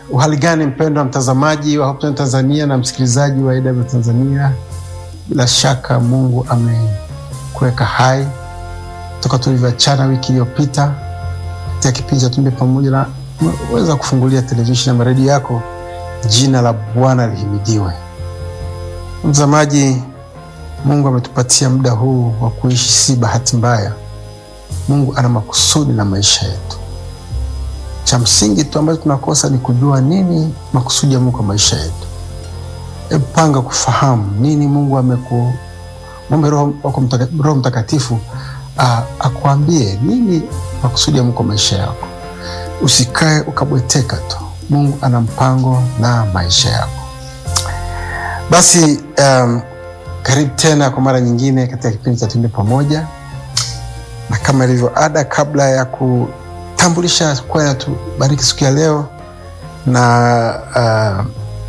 uhali gani mpendwa mtazamaji wa Hope Channel Tanzania na msikilizaji wa AW Tanzania, bila shaka Mungu amekuweka hai toka tulivyoachana wiki iliyopita katika kipindi cha Tumbe Pamoja, na umeweza kufungulia televisheni na redio yako. Jina la Bwana lihimidiwe. Mtazamaji, Mungu ametupatia muda huu wa kuishi, si bahati mbaya. Mungu ana makusudi na maisha yetu. Cha msingi tu ambacho tunakosa ni kujua nini makusudi ya Mungu kwa maisha yetu. Hebu panga kufahamu nini Mungu ameku mwombe Roho mtaka, Roho Mtakatifu akuambie nini makusudi ya Mungu kwa maisha yako. Usikae ukabweteka tu. Mungu ana mpango na maisha yako. Basi um, karibu tena kwa mara nyingine katika kipindi cha Tumbe Pamoja, na kama ilivyo ada, kabla ya kutambulisha kwaya tubariki siku ya leo na uh,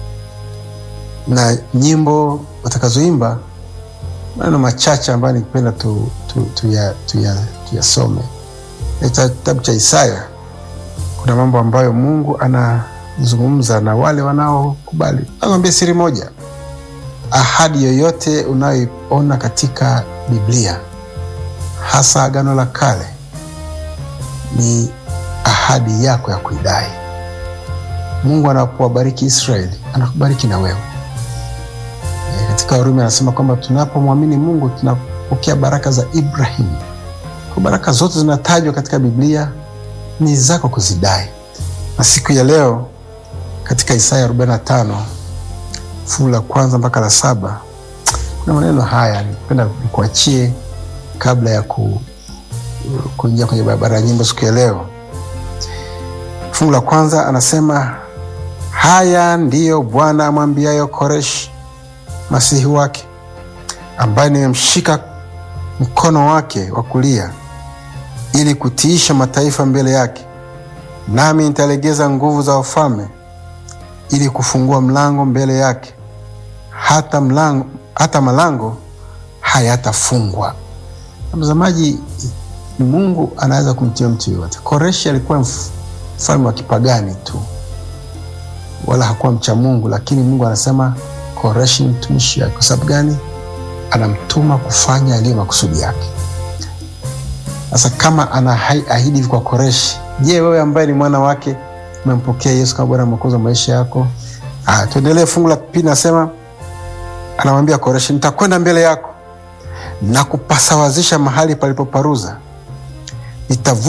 na nyimbo watakazoimba, maneno machache ambayo nikipenda tuyasome tu, tu, tu katika kitabu cha Isaya. Kuna mambo ambayo Mungu anazungumza na wale wanaokubali. Nakwambia siri moja, ahadi yoyote unayoiona katika Biblia, hasa Agano la Kale, ni ahadi yako ya kuidai. Mungu anapowabariki Israeli anakubariki na wewe. E, katika Warumi anasema kwamba tunapomwamini Mungu tunapokea baraka za Ibrahimu. Kwa baraka zote zinatajwa katika Biblia ni zako kuzidai. Na siku ya leo katika Isaya 45 fungu la kwanza mpaka la saba kuna maneno haya nipenda nikuachie kabla ya ku, kuingia kwenye barabara ya nyimbo siku ya leo. Fungu la kwanza anasema, haya ndiyo Bwana amwambiayo Koreshi masihi wake, ambaye nimemshika mkono wake wa kulia ili kutiisha mataifa mbele yake, nami nitalegeza nguvu za wafalme ili kufungua mlango mbele yake, hata mlango, hata malango hayatafungwa. Mtazamaji, Mungu anaweza kumtia mtu yoyote. Koreshi alikuwa mfalme wa kipagani tu, wala hakuwa mcha Mungu, lakini Mungu anasema Koreshi ni mtumishi wake. Kwa sababu gani? Anamtuma kufanya yaliyo makusudi yake. Sasa kama anaahidi hivi kwa Koreshi, je, wewe ambaye ni mwana wake umempokea Yesu kama Bwana Mwokozi wa maisha yako? Ah, tuendelee. Fungu la pili nasema, anamwambia Koreshi, nitakwenda mbele yako na kupasawazisha mahali palipoparuza, nitavu